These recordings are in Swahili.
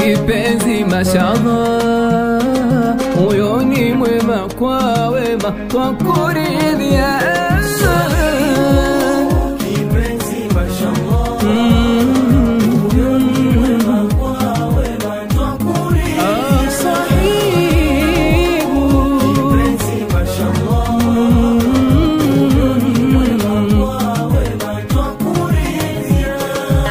kipenzi mashallah, huyo ni mwema kwa wema kwa kuridhia Kipenzi mashallah, huyo ni mwema kwa wema twakuridhia. Ah, sahibu Kipenzi mashallah, huyo ni mwema kwa wema twakuridhia.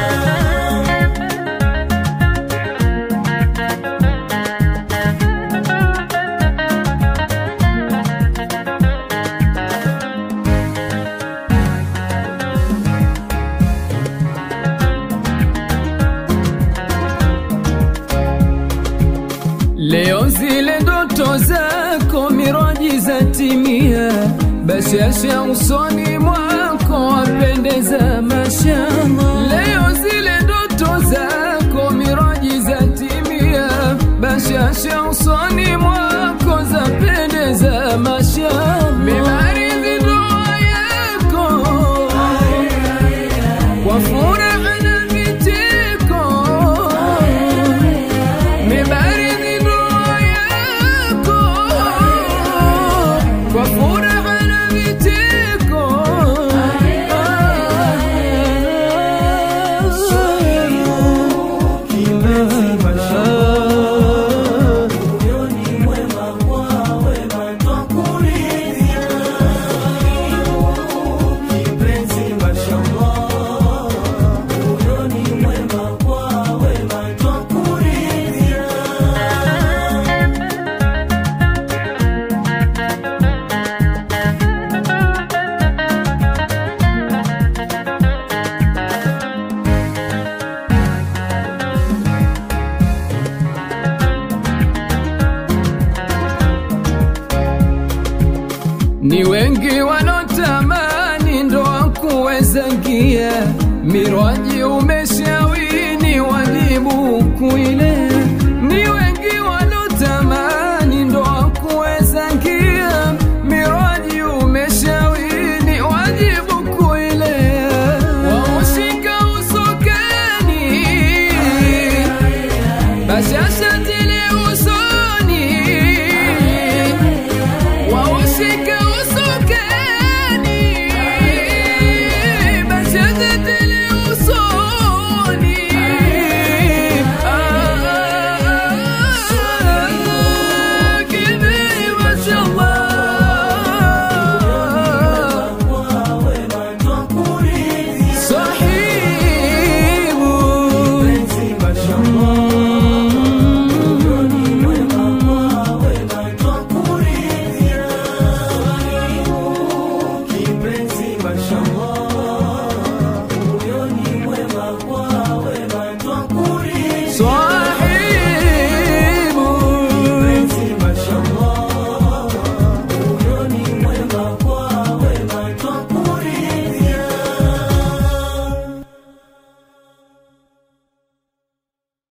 Leo zile ndoto zako miraji za timia, bashasha usoni mwako wapendeza mashallah. Leo zile ndoto zako miraji za timia, bashasha usoni mwako zapendeza mashallah. Mimaridhi ndoa yako kwa furaha na vicheko Mibaridi ndoa yako kwa furaha na vicheko. Kipenzi mashallah, huyo ni mwema kwa wema twakuridhia. Kipenzi mashallah, huyo ni mwema kwa wema twakuridhia. Ni wengi wanotamani ndoa kuweza ngia, miraji umeshawini, wajibu kuile